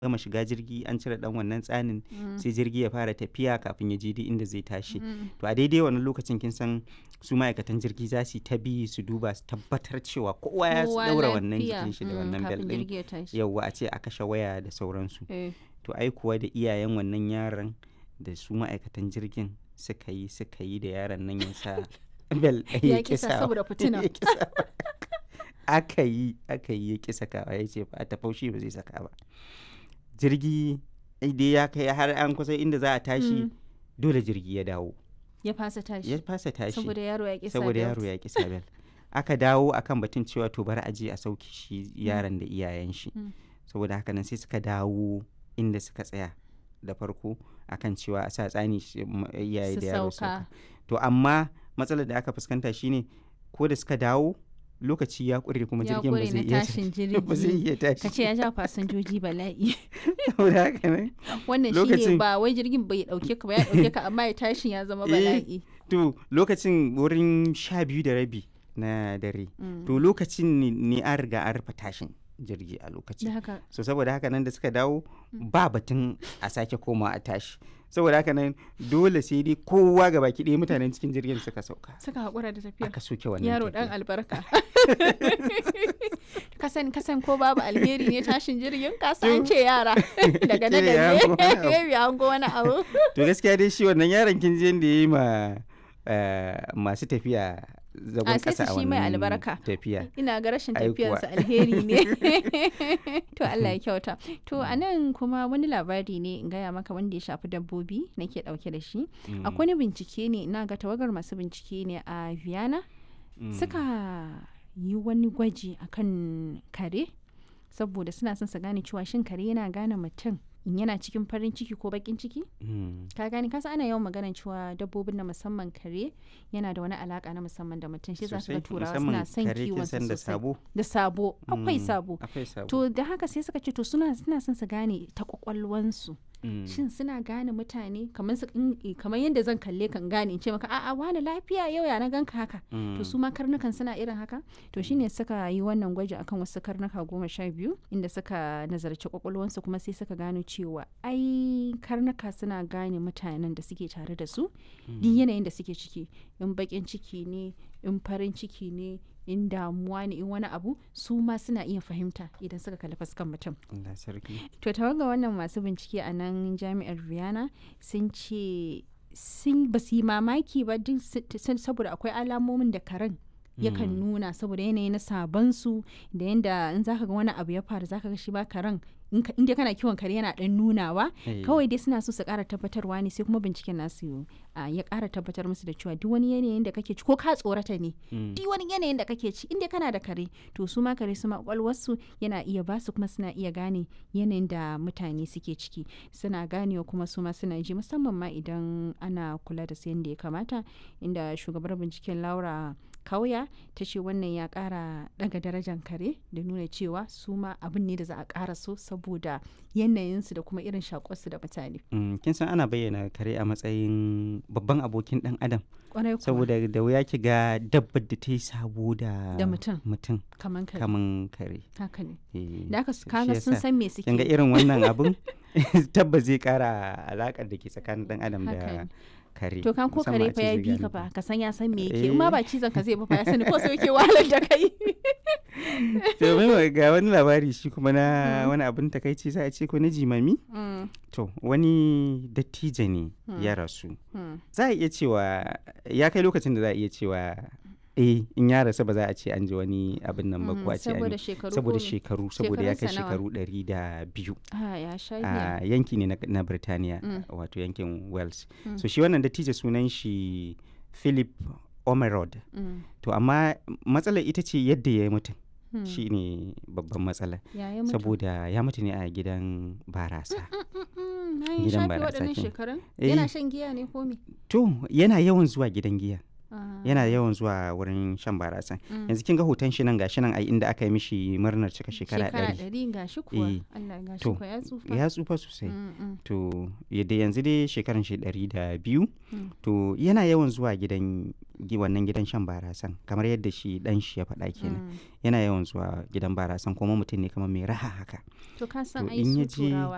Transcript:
gama shiga jirgi an cire dan wannan tsanin sai jirgi ya fara tafiya kafin ya je duk inda zai tashi to a daidai wannan lokacin kin san su ma'aikatan jirgi za su ta bi su duba su tabbatar cewa kowa ya daura wannan jikin shi da wannan bel din yauwa a ce a kashe waya da sauransu to ai kuwa da iyayen wannan yaron da su ma'aikatan jirgin suka yi suka yi da yaron nan ya sa bel ya kisa saboda fitina aka yi aka yi ya kisa kawa ya ce ba ta faushi ba zai saka ba jirgi dai ya kai har an kusa inda za a tashi dole jirgi ya dawo ya fasa tashi ya fasa tashi saboda yaro ya kisa saboda yaro ya kisa bel aka dawo akan batun cewa to bari a je a sauke shi yaron da iyayen shi saboda haka nan sai suka dawo inda suka tsaya da farko akan cewa a sa tsani iyaye da yaro sauka to amma matsalar da aka fuskanta shine ko da suka dawo lokaci ya ƙure kuma jirgin ba zai iya ba zai iya tashi kace ya ja fasinjoji bala'i saboda haka ne wannan shine ba wai jirgin bai dauke ka ba ya dauke ka amma ya tashin ya zama bala'i to lokacin wurin sha biyu da rabi na dare to lokacin ne an riga an rufe tashin jirgi a lokacin so saboda haka nan da suka dawo ba batun a sake koma a tashi saboda haka nan dole sai dai kowa ga baki ɗaya mutanen cikin jirgin suka sauka suka haƙura da tafiya aka soke wannan yaro dan albarka kasan kasan ko babu alheri ne tashin jirgin kasan ce yara daga na da baby hango wani abu to gaskiya dai shi wannan yaron kin je da yayi ma masu tafiya zagon kasa a mai albarka tafiya ina ga rashin tafiyarsa alheri ne to Allah ya kyauta to a nan kuma wani labari ne in gaya maka wanda ya shafi dabbobi nake dauke da shi akwai wani bincike ne ina ga tawagar masu bincike ne a Vienna suka yi wani gwaji akan kare saboda suna son su gane cewa shin kare yana gane mutum in yana cikin farin ciki ko bakin ciki ka gani kasa ana yawan magana cewa dabbobin na musamman kare yana da wani alaka na musamman da mutum shi za su ga turawa suna son kiwon su sosai da sabo akwai sabo to da haka sai suka ce to suna suna son su gane ta kwakwalwansu shin suna gane mutane kamar su kamar yadda zan kalle kan gane in ce maka a'a wani lafiya yau ya na ganka haka to su ma karnukan suna irin haka to shine suka yi wannan gwaji akan wasu karnuka goma sha biyu inda suka nazarci kwakwalwansu kuma sai suka gano cewa ai karnuka suna gane mutanen da suke tare da su duk yanayin da suke ciki in bakin ciki ne in farin ciki ne in damuwa ne in wani abu su ma suna iya fahimta idan suka kalli fuskan mutum. To tawaga wannan masu bincike a nan jami'ar Vienna sun ce sun ba su yi mamaki ba duk saboda akwai alamomin da karen yakan nuna saboda yanayi na sabansu da yanda in zaka ga wani abu ya faru zaka ga shi ba karen in dai kana kiwon kare yana dan nunawa kawai dai suna so su kara tabbatarwa ne sai kuma binciken nasu ya kara tabbatar musu da cewa duk wani yanayin da kake ci ko ka tsorata ne duk wani yanayin da kake ci inda kana da kare to su ma kare su ma kwakwalwarsu yana iya ba su kuma suna iya gane yanayin da mutane suke ciki suna ganewa kuma su ma suna ji musamman ma idan ana kula da su yadda ya kamata inda shugabar binciken laura kauya ta ce wannan ya kara daga darajar kare da nuna cewa su ma abin ne da za a kara so saboda yanayinsu da kuma irin shakuwarsu da mutane. kin san ana bayyana kare a matsayin babban abokin dan adam saboda da wuya ki ga dabbar da ta yi sabo da mutum kaman kare kaman kare haka ne da aka kaga sun san me suke kin ga irin wannan abin tabbas zai kara alakar da ke tsakanin dan adam da kare to kan ko kare fa ya bi ka fa ka san ya san me yake in ma ba cizon ka zai ba fa ya sani ko sai yake wahalar da kai to mai ga wani labari shi kuma na wani abin takaici za a ce ko na jimami to wani dattijo ne ya rasu za a iya cewa ya kai lokacin da za a iya cewa eh in ya rasu ba za a ce an ji wani abin nan ba kuwa ce saboda shekaru saboda ya kai shekaru ɗari da biyu a yanki ne na Birtaniya wato yankin Wales so shi wannan dattijo sunan shi Philip Omerod to amma matsalar ita ce yadda ya yi mutum shi ne babban matsala saboda ya mutu ne a gidan barasa gidan barasa yana shan giya ne ko me to yana yawan zuwa gidan giya yana yawan zuwa wurin shan barasa yanzu kin ga hoton shi nan gashi nan ai inda aka yi mishi murnar cika shekara ɗari shekara ɗari gashi kuwa Allah gashi kuwa ya tsufa ya tsufa sosai to yadda yanzu dai shekaran shi ɗari da biyu to yana yawan zuwa gidan wannan gidan shan barasan kamar yadda shi dan shi ya faɗa kenan yana yawan zuwa gidan barasan kuma mutum ne kamar mai raha haka to ka san ai su turawa